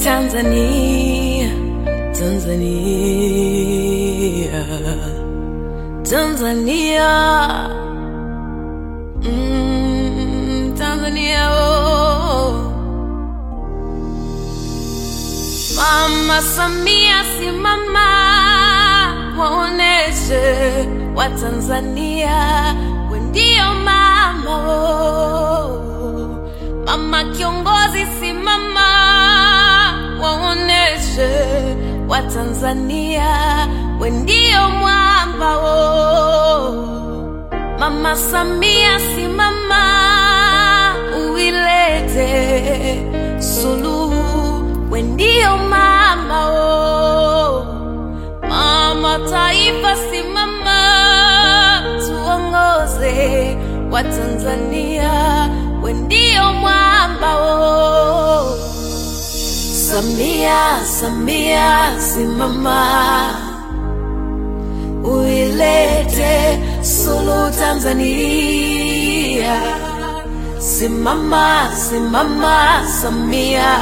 Tanzania, Tanzania, Tanzania, mm, Tanzania, oh. Mama Samia, simama, waoneshe Watanzania we ndio mama oh. Mama kiongozi, simama, waoneshe Watanzania we ndio mwamba oh. Mama Samia, simama, uilete suluhu, we ndio mama oh. Mama taifa, simama, tuongoze wa Tanzania, we ndio mwamba oh. Samia, Samia, simama, uilete suluhu Tanzania. Simama, simama, Samia,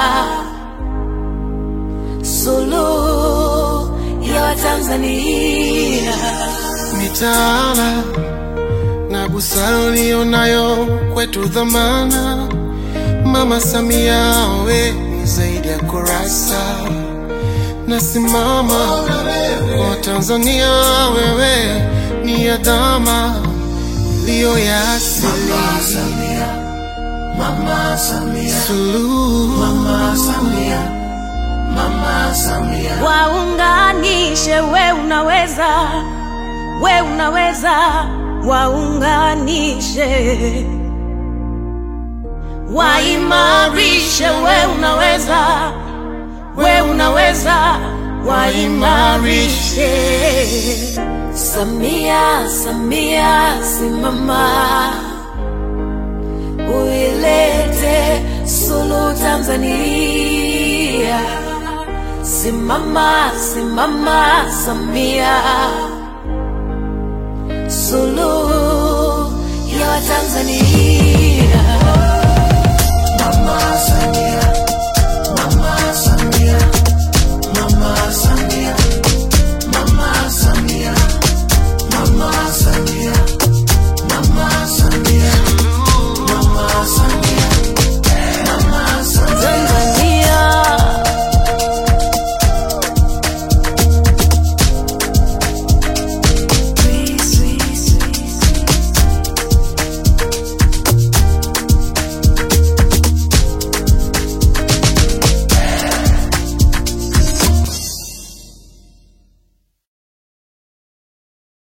suluhu ya Watanzania. mitaala na busara ulionayo kwetu dhamana. Mama Samia, we ni zaidi ya kurasa, nasimama kwa Tanzania, wewe ni adama iliyo ya asili. Mama Samia, Suluhu Mama Samia, Mama Samia, Waunganishe, we unaweza, we unaweza, waunganishe, waimarishe, we unaweza, we unaweza, waimarishe. Samia, Samia, simama, uilete suluhu Tanzania. Simama, simama, Samia, suluhu ya Watanzania.